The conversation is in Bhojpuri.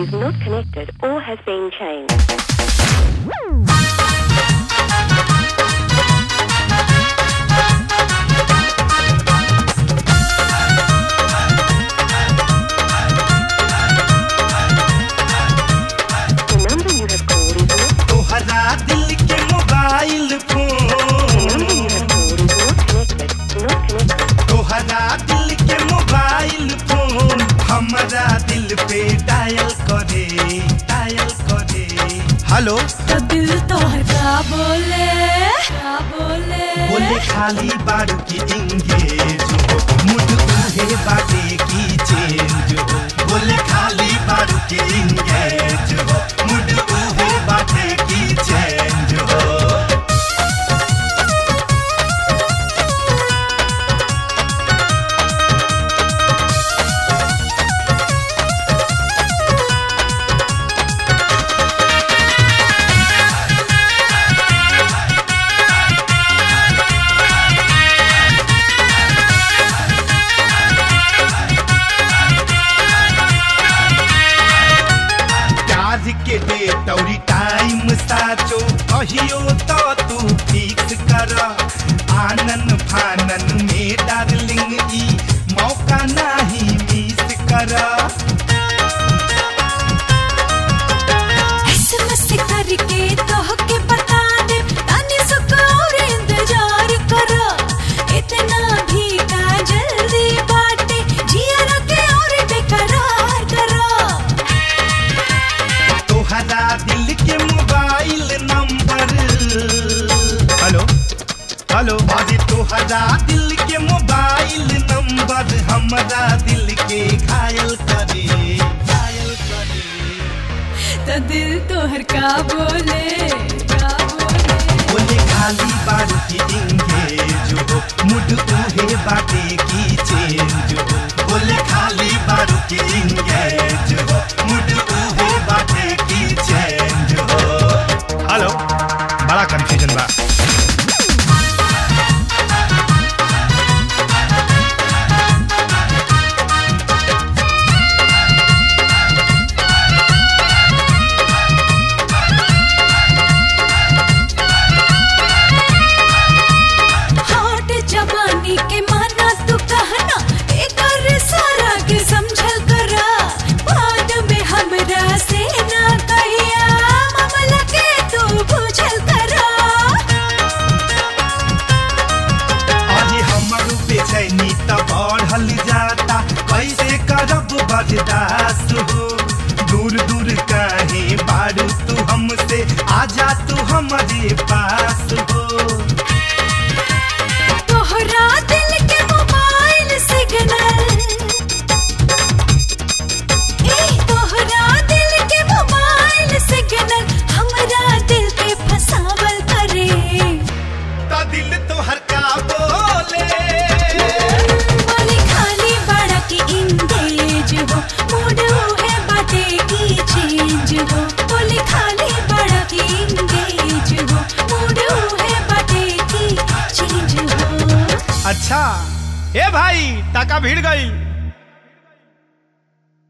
is not connected or has been changed. The number you have called is not तोहरा दिल के mobile the phone number you have called is not connected. Not connected. तोहरा दिल के मोबाइल फोन हमारा दिल पे डायल करे डायल करे हेलो तो दिल तोहर का बोले का बोले बोले खाली बारू की इंगेज हो मुड उहे बाटे की चेंज हो बोले खाली बारू की इंगेज हो मुड उहे बाटे की चेंज हो प्यार के डेट और टाइम साचो कहियो तो तू फिक्स कर आनन फानन में डार्लिंग ई मौका नहीं मिस कर एसएमएस करके तोहके बता दे तानी सुख और इंतजार कर इतना भी का जल्दी बाटे जिया रखे और बेकरार कर तोहरा दिल के मोबाइल नंबर हेलो हेलो अरे तोहरा दिल के मोबाइल नंबर हमरा दिल के घायल करे घायल करे तो दिल तोहर का बोले का बोले बोले खाली बारू की इंगेज हो मुड उहे बाटे की चेंज हो बोले खाली बारू की इंगेज हो मुड उहे बाटे की चेंज हो हेलो बड़ा कंफ्यूजन बा हॉट जवानी के माना तू कहना एकर सारा के समझल करा बाद में हमरा से ना कहिया मामला के तू बुझल करा अरे हमर बेचैनी त बढ़ल जाता कैसे करब बर्दाश्त हो दूर दूर काहे बारू तू हमसे आजा तू हमारे पास हो तोहरा दिल के मोबाइल सिग्नल ए तोहरा दिल के मोबाइल सिग्नल हमरा दिल के फसावल करे ता दिल तोहर का बोले बोले खाली बड़ा की इंगेज हो मूड है बाटे की चेंज हो बोले खाली बड़ा की इंगेज हो मूड है बाटे की चेंज हो अच्छा ए भाई टाका भिड़ गई